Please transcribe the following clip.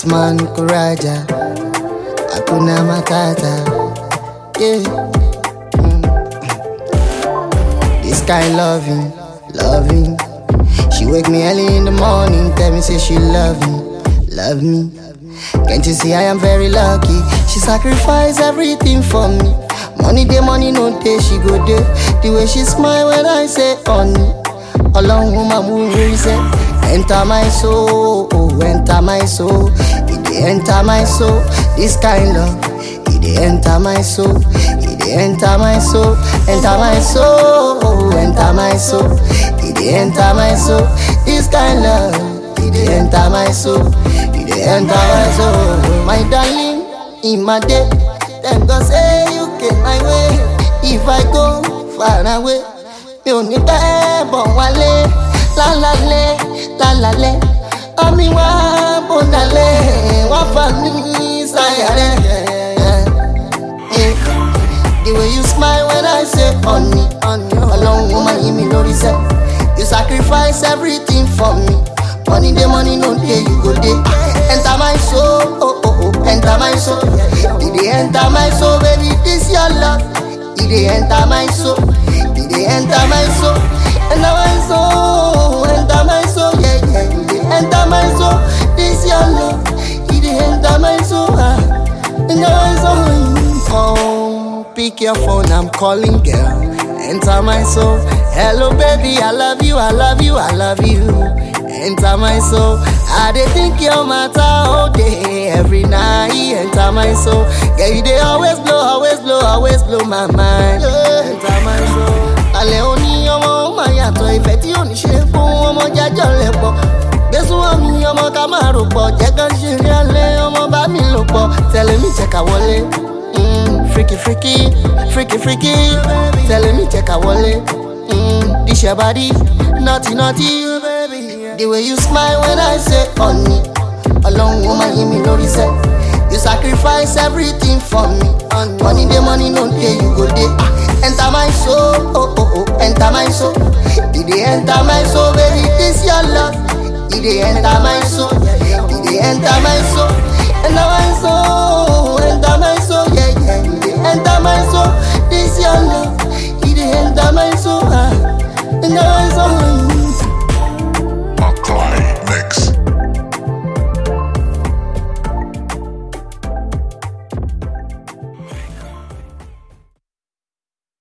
Atman Kuraja, Akuna Matata. Yeah. Mm. This kind loving, loving. She wake me early in the morning, tell me say she love me, love me. Can't you see I am very lucky? She sacrifice everything for me. Money day, money no day, she go day. The way she smile when I say honey. Along with my movie say, enter my soul, oh, enter my soul. It dey enter my soul. This kind love, it dey enter my soul. It dey enter my soul, enter my soul, oh, enter my soul. It dey enter my soul. This kind love, it dey enter my soul. It dey enter my soul. My darling, in my day, thank God say you came my way. If I go far away, mi ò ní pẹ́ bọ̀ wálé lálálẹ́ lálálẹ́ ọmí wá bọ̀dálẹ̀ wá fà mí sáyà rẹ̀. The way you smile when I say honey, ọlọ́run ó máa yí mi lórí sẹ́. You sacrifice everything for me. Money dey money no dey you go dey. Enter my soul, oh oh oh, enter my soul. E dey enter my soul, baby, this your love. E dey enter my soul, e dey enter my soul, enter my soul, enter my soul, yeah yeah. E dey enter my soul, this your love. E dey enter my soul, ah, enter my soul. Oh, pick your phone, I'm calling, girl. Enter my soul. Hello, baby, I love you, I love you, I love you. Enter my soul. I dey think your matter all day, every night. Enter my soul. Girl, you dey always blow, always blow, always blow my mind. Enter my soul. Alẹ́ òní ọmọ ó máa yàtọ̀ ìfẹ́ tí ò ní ṣe fún ọmọ jájọ́ rẹ̀ pọ̀. Gbésùn àmì ọmọ ká máa rò pọ̀, jẹ́ ká ṣe rí alẹ́ ọmọ bá mi lò pọ̀. Tẹ̀lé mi jẹ́ ká wọlé. Mm, freaky freaky, freaky freaky. Tẹ̀lé mi jẹ́ ká wọlé. Mm, this your body, naughty naughty. The way you smile when I say honey. Ọlọ́run ó máa yí mi lórí sẹ́. You sacrifice everything for me. Money dey money no dey you go dey. Ah, enter my soul, oh oh oh, enter my soul. E dey enter my soul, baby, this your love. E dey enter my soul, e dey enter my soul, enter my soul, enter my soul.